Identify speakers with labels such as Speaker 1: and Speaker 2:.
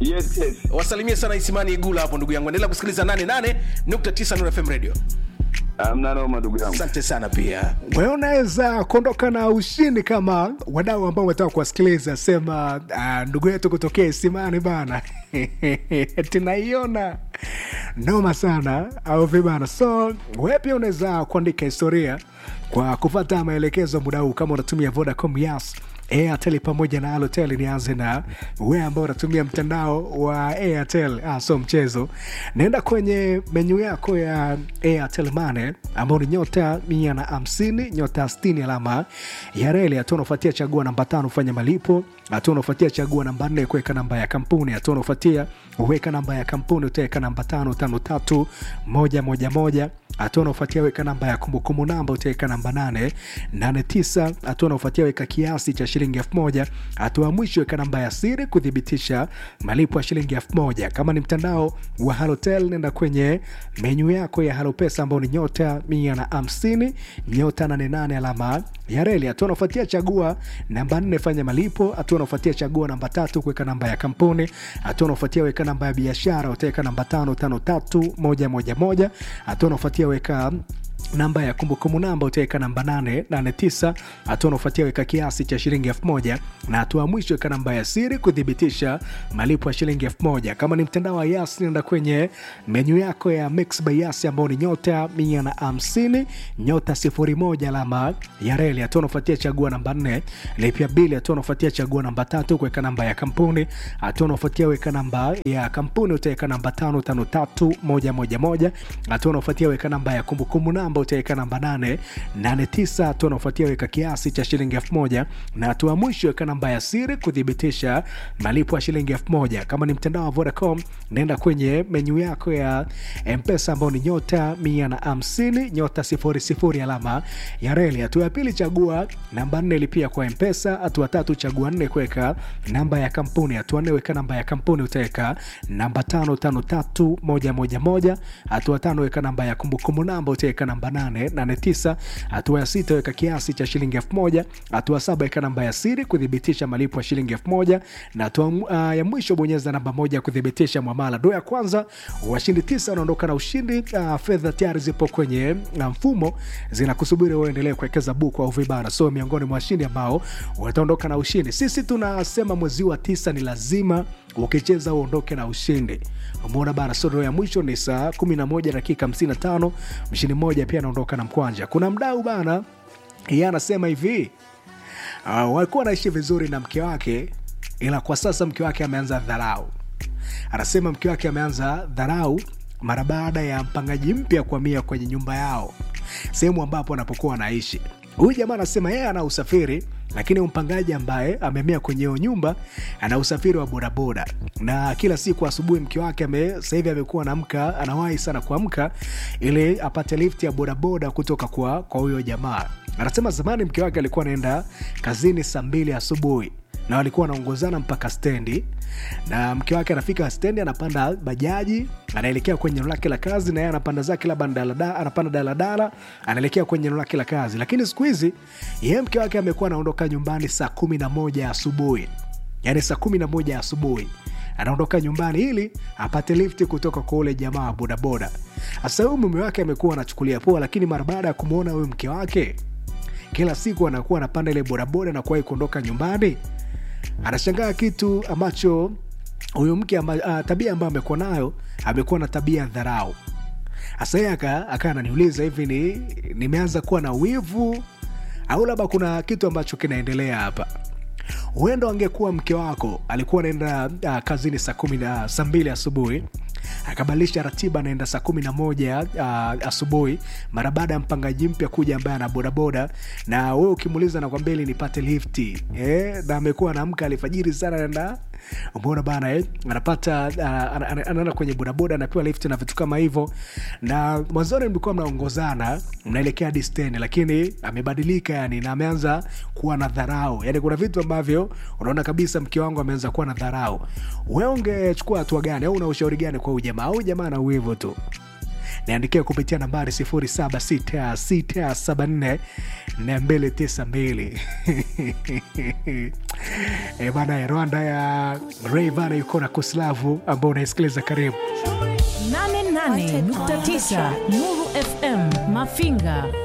Speaker 1: Yes, yes.
Speaker 2: wasalimie sana isimani igula hapo ndugu yangu endelea kusikiliza 88.9 Nuru fm radio
Speaker 1: Hamna noma ndugu yangu.
Speaker 2: asante sana pia
Speaker 3: wewe unaweza kuondoka na ushindi kama wadau ambao umetaka kuwasikiliza sema uh, ndugu yetu kutokea isimani bana tunaiona noma sana au vibana so wewe pia unaweza kuandika historia kwa kufata maelekezo muda huu kama unatumia vodacom yas airtel pamoja na alotel nianze na we ambao unatumia mtandao wa airtel ah, so mchezo naenda kwenye menyu yako ya airtel mane ambao ni nyota mia na hamsini nyota stini alama ya reli hatua unaofuatia chagua namba tano fanya malipo hatua unaofuatia chagua namba nne kuweka namba ya kampuni hatua unaofuatia uweka namba ya kampuni utaweka namba tano tano tatu moja moja moja hatua unaofuatia weka namba ya kumbukumbu namba utaweka namba nane nane tisa hatua unaofuatia weka kiasi cha shilingi elfu moja hatua ya mwisho weka namba ya siri kuthibitisha malipo ya shilingi elfu moja kama ni mtandao wa halotel nenda kwenye menyu yako ya halopesa ambao ni nyota mia na hamsini nyota nane nane alama ya reli hatua unaofuatia chagua namba nne fanya malipo hatua unaofuatia chagua namba tatu kuweka namba ya kampuni hatua unaofuatia weka namba ya biashara utaweka namba tano tano tatu moja moja moja hatua unaofuatia weka namba ya kumbukumbu namba utaweka namba 889 hatua unaofuatia weka kiasi cha shilingi 1000 na hatua ya mwisho weka namba ya siri kuthibitisha malipo ya shilingi 1000 kama ni mtandao wa yas nenda kwenye menyu yako ya mix by yas ambao ni nyota 150 nyota 01 alama ya reli hatua unaofuatia chagua namba 4 lipia bili hatua unaofuatia chagua namba tatu kuweka namba ya kampuni hatua unaofuatia weka namba ya kampuni utaweka namba 553111 hatua unaofuatia weka namba ya kumbukumbu namba utaweka namba 889 hatua unaofuatia weka kiasi cha shilingi 1000 na hatua ya mwisho weka namba ya siri kuthibitisha malipo ya shilingi 1000 kama ni mtandao wa vodacom naenda kwenye menyu yako ya mpesa ambao ni nyota 150 nyota 00 alama ya reli hatua ya pili chagua namba 4 lipia kwa mpesa hatua tatu chagua 4 kuweka namba ya kampuni hatua 4 weka namba ya kampuni utaweka namba 553111 hatua tano weka namba ya kumbukumbu namba utaweka namba 889 hatua ya sita weka kiasi cha shilingi 1000 hatua saba weka namba ya siri kuthibitisha malipo ya shilingi 1000 na hatua uh, ya mwisho bonyeza namba moja kuthibitisha mwamala do ya kwanza washindi tisa wanaondoka na ushindi uh, fedha tayari zipo kwenye uh, mfumo zinakusubiri uendelee kuwekeza buku au vibara so miongoni mwa washindi ambao wataondoka na ushindi sisi tunasema mwezi wa tisa ni lazima ukicheza uondoke na ushindi umeona bana sodoro ya mwisho ni saa 11 dakika 55 mshindi mmoja pia anaondoka na mkwanja kuna mdau bana yeye anasema hivi uh, walikuwa wanaishi vizuri na mke wake ila kwa sasa mke wake ameanza dharau anasema mke wake ameanza dharau mara baada ya mpangaji mpya kuhamia kwenye nyumba yao sehemu ambapo anapokuwa anaishi huyu jamaa anasema yeye ana usafiri lakini mpangaji ambaye amehamia kwenye hiyo nyumba ana usafiri wa bodaboda na kila siku asubuhi mke wake ame- sasa hivi amekuwa anamka anawahi sana kuamka ili apate lift ya bodaboda kutoka kwa kwa huyo jamaa anasema zamani mke wake alikuwa anaenda kazini saa mbili asubuhi na walikuwa wanaongozana mpaka stendi na mke wake anafika stendi anapanda bajaji anaelekea kwenye eneo lake la kazi na yeye anapanda zake labda daladala- anapanda daladala anaelekea kwenye eneo lake la kazi lakini siku hizi yeye mke wake amekuwa anaondoka nyumbani saa kumi na moja asubuhi yaani saa kumi na moja asubuhi anaondoka nyumbani ili apate lifti kutoka kwa ule jamaa wa bodaboda sasa huyu mume wake amekuwa anachukulia poa lakini mara baada ya kumwona huyu mke wake kila siku anakuwa anapanda ile bodaboda na kuwahi kuondoka nyumbani anashangaa kitu ambacho huyu mke amba, uh, tabia ambayo amekuwa nayo amekuwa na tabia ya dharau hasa yeye aka aka ananiuliza hivi ni nimeanza kuwa na wivu au labda kuna kitu ambacho kinaendelea hapa huenda angekuwa mke wako alikuwa anaenda uh, kazini saa kumi na saa mbili asubuhi akabadilisha ratiba anaenda saa kumi na moja uh, asubuhi mara baada ya mpangaji mpya kuja ambaye ana bodaboda na wewe ukimuuliza nakwambia ili nipate lifti eh, na amekuwa anaamka alfajiri sana anaenda umeona bana eh? anapata uh, ana- ana- anaenda kwenye bodaboda anapewa lift na vitu kama hivyo na mwanzoni mlikuwa mnaongozana mnaelekea hadi stendi lakini amebadilika yani na ameanza kuwa na dharau yani kuna vitu ambavyo unaona kabisa mke wangu ameanza kuwa na dharau we ungechukua hatua gani au una ushauri gani kwa huyu jamaa au jamaa na uwivu tu niandikia kupitia nambari 076674 292 e bana rwanda ya Rayvanny yuko na kuslavu ambao unaisikiliza karibu
Speaker 4: 88.9 Nuru FM Mafinga